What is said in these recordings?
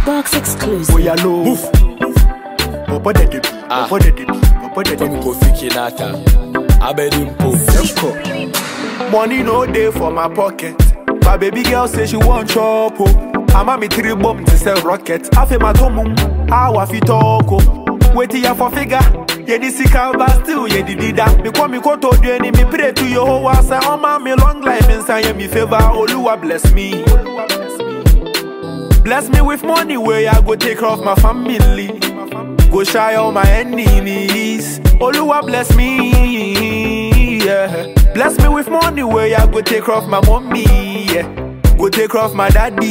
Box exclusive. Boy, I know. Move. Papa de debi. Ah. Papa de debi. Papa de From debi. Kofi Kinata, Abedimpo. Let's Money no day for my pocket. My baby girl say she want chop. Oh. I'm me three bomb to sell rocket. I feel my tomum. How I fit talk. Oh. Wait till ya for figure. Yeah, this is but still, yeah, the dida. Me come me go to the enemy, pray to your whole house. I on my me long life inside me favor. Oluwa bless me. Bless me with money where I go take care of my family. Go shy all my enemies. Oluwa bless me. Yeah. Bless me with money where I go take care of my mommy. Yeah. Go take care of my daddy.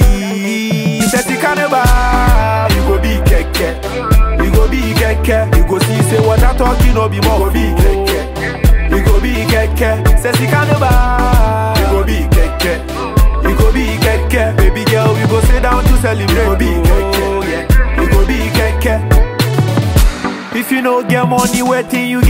Sesi kaneba, you go be keke. You go be keke. You go see say what I talking no be more. You go be keke. You go be keke. Sesi kaneba, you go be keke. You go be keke. Baby girl, we go sit down to celebrate. You go be keke. Yeah. You go be keke. If you no get money, waiting you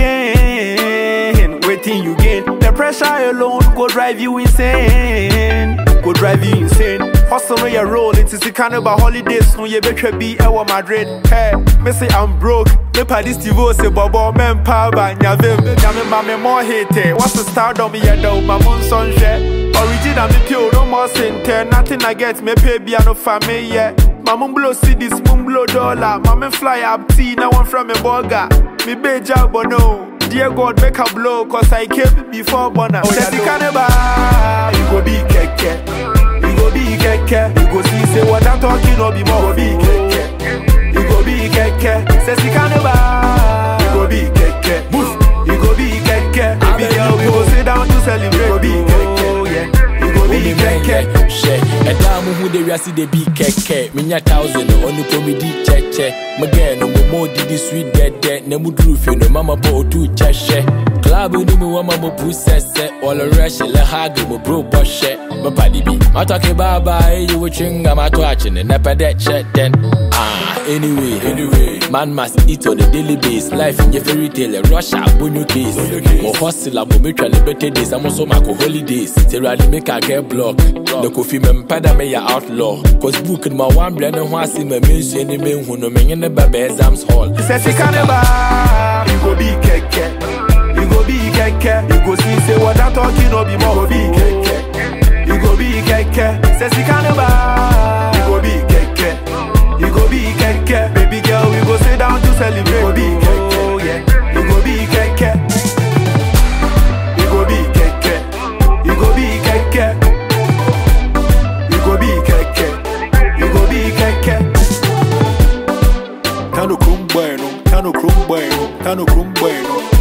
gain. Waiting you gain. The pressure alone go drive you insane. Go drive you insane. Hustle on your roll. It is the carnival holidays. No, you better be our Madrid. Hey, me say I'm broke. Me pa this TV say bobo men pa ba nyavim. Nyame ma me more hate. What's the stardom yeah though? My moon sunshine. Original me pure, no more center. Nothing I get, me pay be no family yeah. My mum blow cities, mum blow dollar. My men fly up tea, now I'm from a burger. Me be job but no. Dear God, make a blow, cause I came before Bona. Oh, yeah, carnival, you go be keke. You go be keke. You go see, say what I'm talking, no be more. You go be keke. You go be keke. Say, see carnival, you go be keke. Move. You go be keke. Baby girl, we go sit down to celebrate. You go be keke. Yeah. You go be Only keke. keke, share. ɛda mo hu de wiase de bi kɛkɛ menya thousand ɔno kɔ medi kyɛkyɛ megɛ no momɔ didi sweet dɛdɛ na muduru fie no mama bɔ ɔtu kyɛhyɛ club no mu wama mo pu sɛsɛ wɔlɔwerɛ hye lɛ hage mo bro bɔhyɛ mepade bi matɔke baaba ɛyi wo twinga mato akyene nɛpɛ dɛ kyɛ dɛn Ah, anyway, anyway, man must eat on a daily basis. Life in your fairy tale, Russia, bonyo case. Mo hustle, mo me try better days. I'm also my holidays. Say rally make a get block. The coffee me mpada me ya outlaw. Cause book in my one brand and one see me means any man who no me in the baby exams hall. Say si carnival, you go be keke. You go be keke. You go see say what I'm talking no be more. You go be keke. You go be keke. Say si carnival, you go be keke. You go be keke. Baby girl, we go sit down to celebrate. You go be keke. Yeah. You go be keke. You go be keke. You go be keke. You go be keke. You go be keke. Tano krum bueno, tano krum bueno, tano krum bueno.